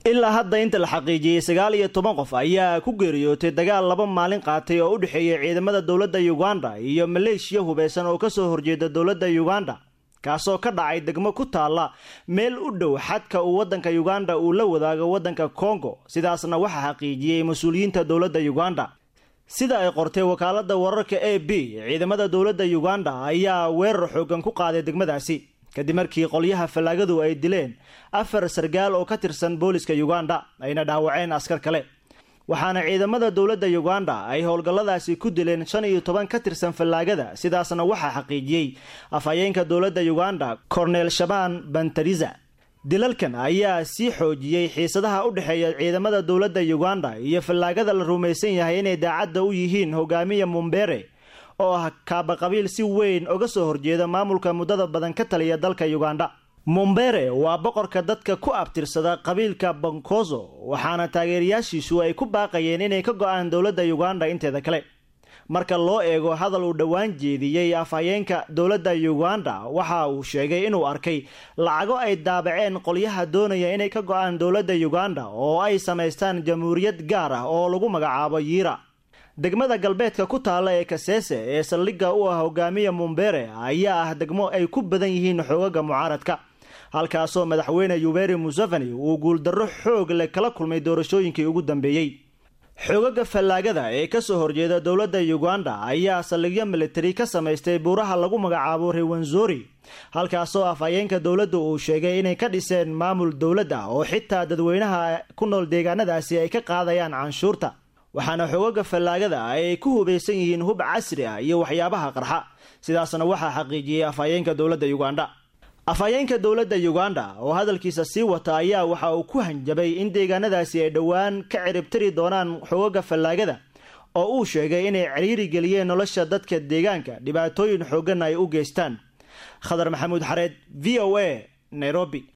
ilaa hadda inta la xaqiijiyey sagaal iyo toban qof ayaa ku geeriyootay dagaal laba maalin qaatay oo u dhexeeyay ciidamada dowladda uganda iyo maleeshiya hubeysan oo kasoo horjeeda dowladda uganda kaasoo ka dhacay degmo ku taalla meel u dhow xadka uu waddanka uganda uu la wadaago waddanka kongo sidaasna waxaa xaqiijiyey mas-uuliyiinta dowladda uganda sida ay qortay wakaalada wararka a b ciidamada dowladda uganda ayaa weerar xoogan ku qaaday degmadaasi kadib markii qolyaha fallaagadu ay dileen afar sargaal oo ka tirsan booliska uganda ayna dhaawaceen askar kale waxaana ciidamada dowladda uganda ay howlgalladaasi ku dileen shan iyo toban ka tirsan fallaagada sidaasna waxaa xaqiijiyey afhayeenka dowladda uganda cornel shaban bantariza dilalkan ayaa sii xoojiyey xiisadaha u dhexeeya ciidamada dowladda uganda iyo fallaagada la rumaysan yahay inay daacadda u yihiin hogaamiya mumbere oo ah kaabaqabiil si weyn uga soo horjeeda maamulka muddada badan ka taliya dalka uganda mumbere waa boqorka dadka ku abtirsada qabiilka bankozo waxaana taageerayaashiisu ay ku baaqayeen inay ka go-aan dowladda uganda inteeda kale marka loo eego hadal uu dhowaan jeediyey afhayeenka dowladda uganda waxa uu sheegay inuu arkay lacago ay daabaceen qolyaha doonaya inay ka go-aan dowladda uganda oo ay samaystaan jamhuuriyad gaar ah oo lagu magacaabo yiira degmada galbeedka ku taalla ee kaseese ee saldhigga u ah hogaamiya mumbere ayaa ah degmo ay ku badan yihiin xoogaga mucaaradka halkaasoo madaxweyne yuberi museveni uu guuldarro xoog leh kala kulmay doorashooyinkii ugu dambeeyey xoogaga fallaagada ee kasoo horjeeda dowladda uganda ayaa saldhigyo militari ka samaystay buuraha lagu magacaabo rewanzori halkaasoo afhayeenka dowladda uu sheegay inay ka dhiseen maamul dowladda oo xitaa dadweynaha ku nool deegaanadaasi ay ka qaadayaan canshuurta waxaana xoogaga fallaagada ay ku hubeysan yihiin hub casri ah iyo waxyaabaha qarxa sidaasna waxaa xaqiijiyey afhayeenka dowladda uganda afhayeenka dowladda uganda oo hadalkiisa sii wata ayaa waxa uu ku hanjabay in deegaanadaasi ay dhowaan ka ciribtiri doonaan xoogaga fallaagada oo uu sheegay inay ciriiri geliyeen nolosha dadka deegaanka dhibaatooyin xoogan ay u geystaan khadar maxamuud xareed v o a nairobi